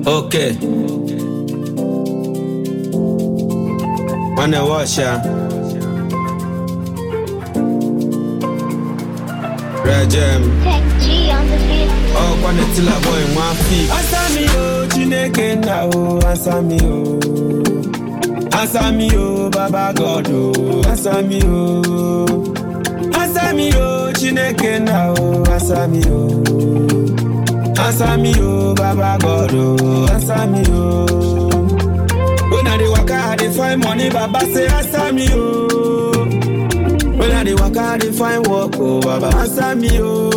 Okay. Wanna watch ya? Rejem. Tech G on the beat. Oh, kwana tila boy one feet. Answer me oh, Chineke na oh, answer me oh. Answer me oh, Baba God oh, answer me oh. Answer me oh, Chineke na oh, answer me oh. Answer me oh, Baba God oh, answer me oh. When I dey waka, I dey find money, Baba say answer me oh. When I dey waka, I dey find work, oh Baba answer me,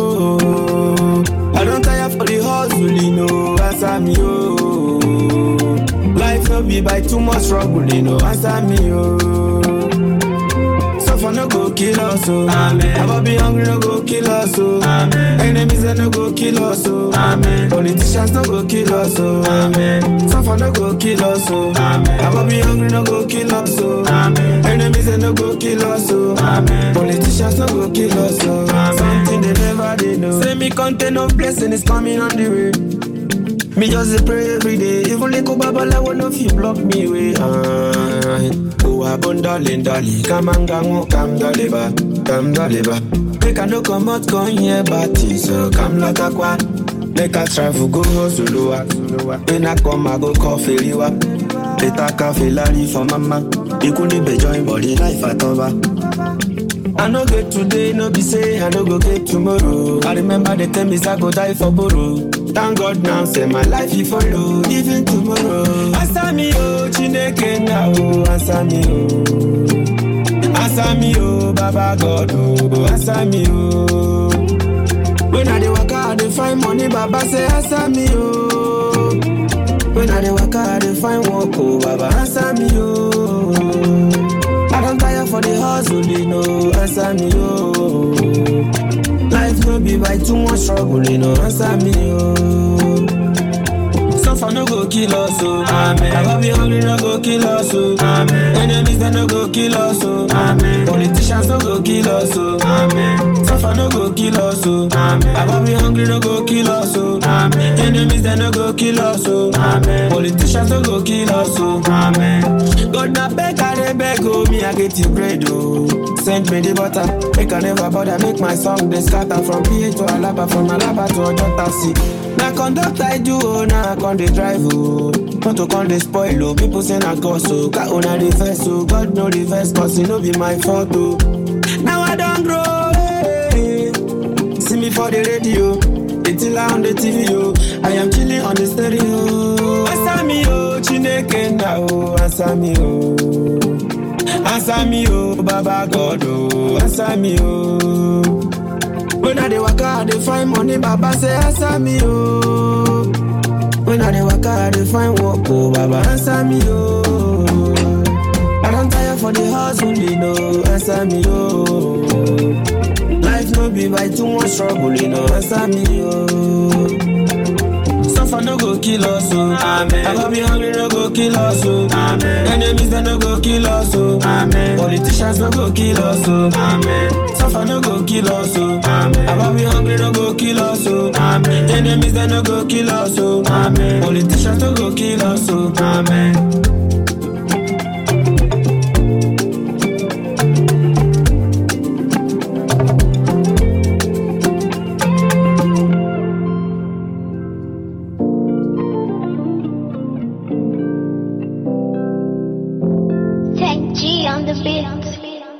oh. I don tire for the hustling, oh, answer me, oh. Life no be by too much struggle, you know, answer me, oh. Suffer no go kill us, oh. Amen. Never be hungry, no go kill us, oh. Amen. Enemies they no go kill us, oh. Amen. Politicians no go kill us, oh. Amen. Suffer no go kill us, oh. Amen. Never be hungry, no go kill us, oh. Amen. Enemies they no go kill us, oh. Amen. Politicians no go kill us, oh. Amen. Something they never they know. Say me content of blessing is coming on the way. Me just dey pray every day. Even little babalawo no fit block me way. Ah, oh, abon darling, darling, come and go, come deliver, come deliver. Make I no come out, come here, but so come like a quack. Make I travel, go hustle, When I come, I go call Feliwa. Later, cafe lari for mama. You couldn't be join body life at over. I no get today, no be say I no go get tomorrow. I remember the time is I go die for borrow. Thank God now, say my life he follow, even tomorrow. Answer me, oh, Chineke now, oh, answer me, oh. Answer me, oh, Baba God, oh, answer me, oh. When I dey waka, I dey find money, Baba say answer me, oh. When I dey waka, I dey find work, oh, Baba answer me, oh. I don't tire for the hustle, you know, answer me, oh. Life no be by too much struggle, you know, answer me, oh. Suffer no go kill us, oh. Amen. I be hungry, no go kill us, oh. Amen. Enemies they no go kill us, oh. Amen. Politicians no go kill us, oh. Amen. Suffer no go kill us, oh. Amen. I be hungry, no go kill us, oh. Amen. Enemies they no go kill us, oh. Amen. Politicians no go kill us, oh. Amen. God na beg, I dey beg, oh. Me I get you bread, oh. Send me the butter, make I never bother, make my song they scatter from PA to Alaba, from Alaba to Ojota City. Na conduct I do, oh, now I con dey drive, oh. Not to con dey spoil, oh. People say na cause, oh. Car una reverse, oh. God no reverse, cause it no be my fault, oh. Now I don't grow, hey. See me for the radio, the tiller on the TV, oh. I am chilling on the stereo. Answer me, oh, Chineke now, oh. Answer me, oh. Answer me, oh, Baba God, oh. Answer me, oh. When I dey waka, I dey find money, Baba say answer me, oh. When I dey waka, I dey find work, oh, Baba answer me, oh. I don't tire for the hustle, you know, answer me, oh. Life no be by too much struggle, you know, answer me, oh. Suffer no go kill us, oh. Amen. I go be hungry, no go kill us, oh. Amen. Enemies they no go kill us, oh. Amen. Politicians no go kill us, oh. Amen. Suffer no go kill us, oh. Amen. I go be hungry, no go kill us, oh. Amen. Enemies they no go kill us, oh. Amen. Politicians no go kill us, oh. Amen. Tech G on the beat.